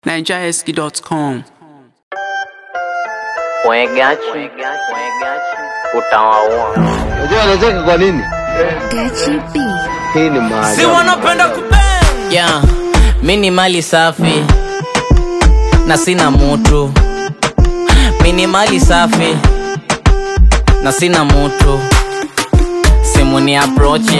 nigerski.com. Mwegachi, utawaua. Unajua anacheka kwa nini? Gachi B. Hii ni maajabu. Si wanapenda kubang. Yeah, mi ni mali safi na sina mutu. Mi ni mali safi na sina mutu. Simu ni approach,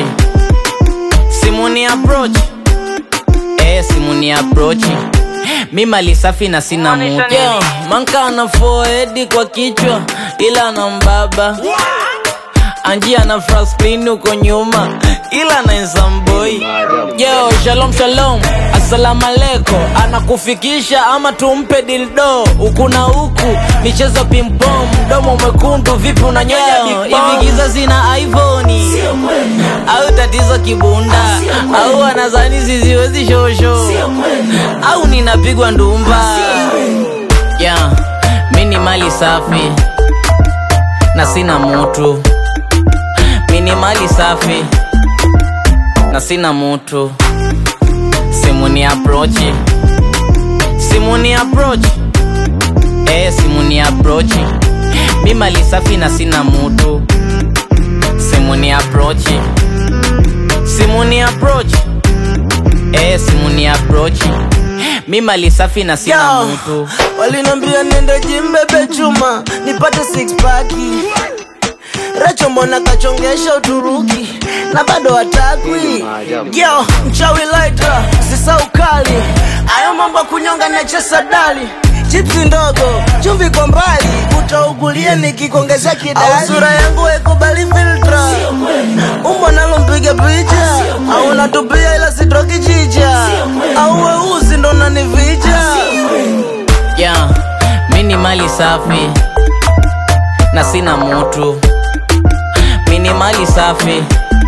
simu ni approach, eh, simu ni approach. Mi mali safi na sina mutu. Yeah, manka ana forehead kwa kichwa ila na mbaba anjia na fraspin huko nyuma ila na nsamboi yo shalom shalom assalamu aleko anakufikisha ama tumpe dildo huku na huku michezo pimpom mdomo mwekundu vipi unanyonya hivi giza zina ivoni au tatizo kibunda au anazani ziziwezi shosho au ninapigwa ndumba yeah, mi ni mali safi na sina mutu mi ni mali safi na sina mutu simu ni aprochi simu ni aprochi eh, simu ni aprochi mi mali safi na sina mutu simu ni aprochi simu ni aprochi eh, simu ni aprochi mi mali safi na sina Yo, mutu walinambia niende jimbebe chuma nipate six pack Recho mbona kachongesha Uturuki na bado hatakwi yo mchawi laita sisa ukali ayo mambo ya kunyonga nachesa dali chipsi ndogo chumvi kwa mbali utaugulie nikikuongezea kidali au sura yangu haikubali filtra umbo nalo mpige picha au natupia ila sitoki chicha au weusi ndo nanivija yeah, mi ni mali safi na sina mutu mi ni mali safi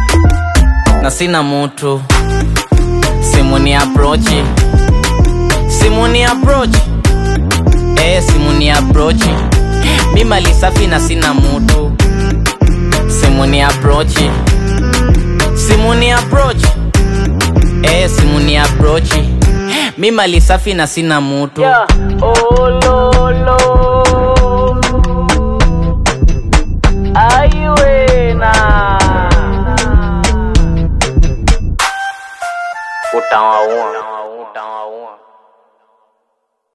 na sina mutu simu ni aprochi simu ni aprochi eh, simu ni aprochi mi mali safi na sina mutu simu ni aprochi simu ni aprochi eh, simu ni aprochi mi mali safi na sina mutu Yeah. Oh, Lord.